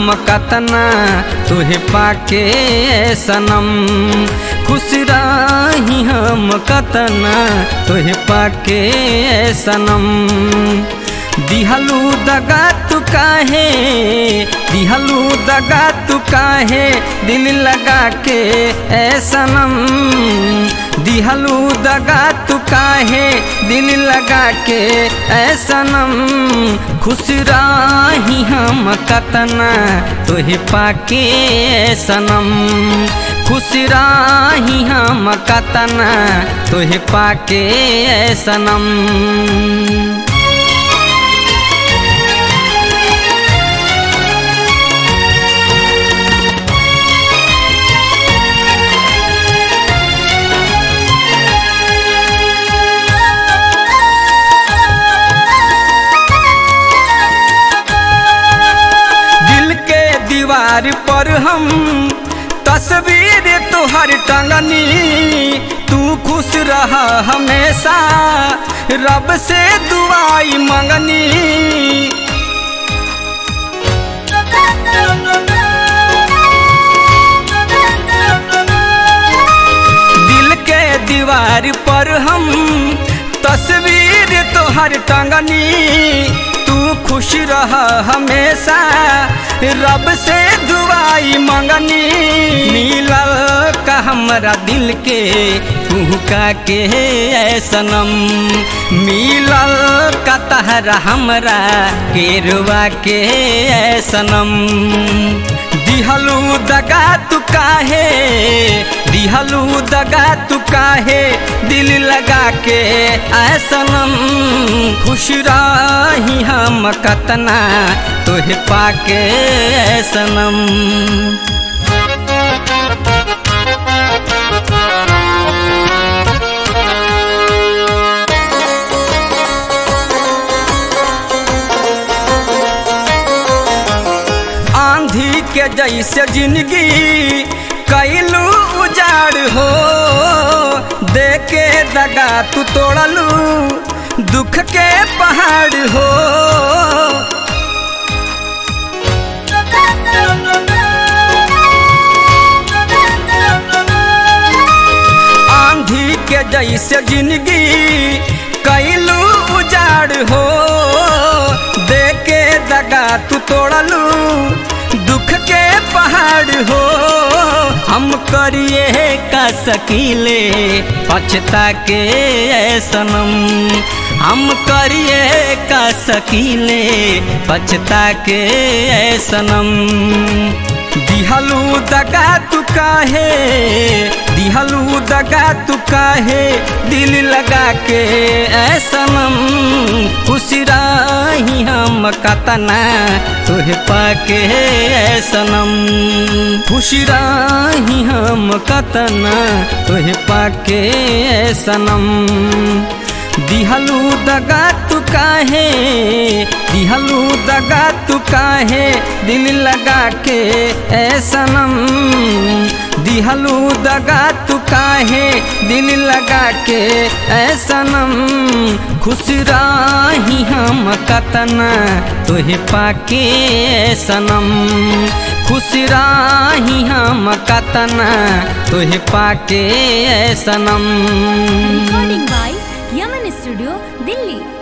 हम कतना तुहे पाके सनम खुश रही हम कतना तुहे पाके सनम दिहलू दगा तू काहे दिहलू दगा तू काहे दिल लगा के ए सनम दिहलू दगा तू काहे दिल लगा के ए सनम खुश रही हम कतना तुहे पाके ए सनम खुश रही हम कतना तुहे पाके ए सनम दिल के दीवार पर हम तस्वीर तुहर टंगनी तू खुश रहा हमेशा रब से दुआई मंगनी दिल के दीवार पर हम तस्वीर तोहर टंगनी तू खुश रह हमेशा रब से दुआई मंगनी मिलल का हमरा दिल के कुहका के ऐ सनम मिलल का तहरा हमरा केरवा के ऐ सनम दिहलू दगा तू काहे दिहलू दगा तू काहे दिल लगा के ऐसनम खुश रही हम कतना तुहे पाके ऐसनम आंधी के जैसे जिंदगी कैलू उजाड़ हो देके दगा तू तोड़लू दुख के पहाड़ हो आंधी के जैसे जिंदगी कैलू उजाड़ हो देके दगा तू तोड़लू दुख के पहाड़ हो हम करिए का सकीले पछता के ऐ सनम हम करिए का सकीले पछता के ऐ सनम दिहलू दगा तू काहे दिहलू दगा तू काहे दिल लगा के ऐ सनम खुश रही हम कतना तुहे पाके ऐ सनम खुश रही हम कतना तुहे पाके ऐ सनम दिहलू दगा तू काहे दिहलू दगा तू काहे दिल लगा के ऐ सनम दिहलू दगा तू काहे दिल लगा के ऐ सनम खुश रही हम कतना तुहे पाके ऐ सनम खुश रही हम कतना तुहे पाके ऐ सनम Recording by Yaman Studio, Delhi.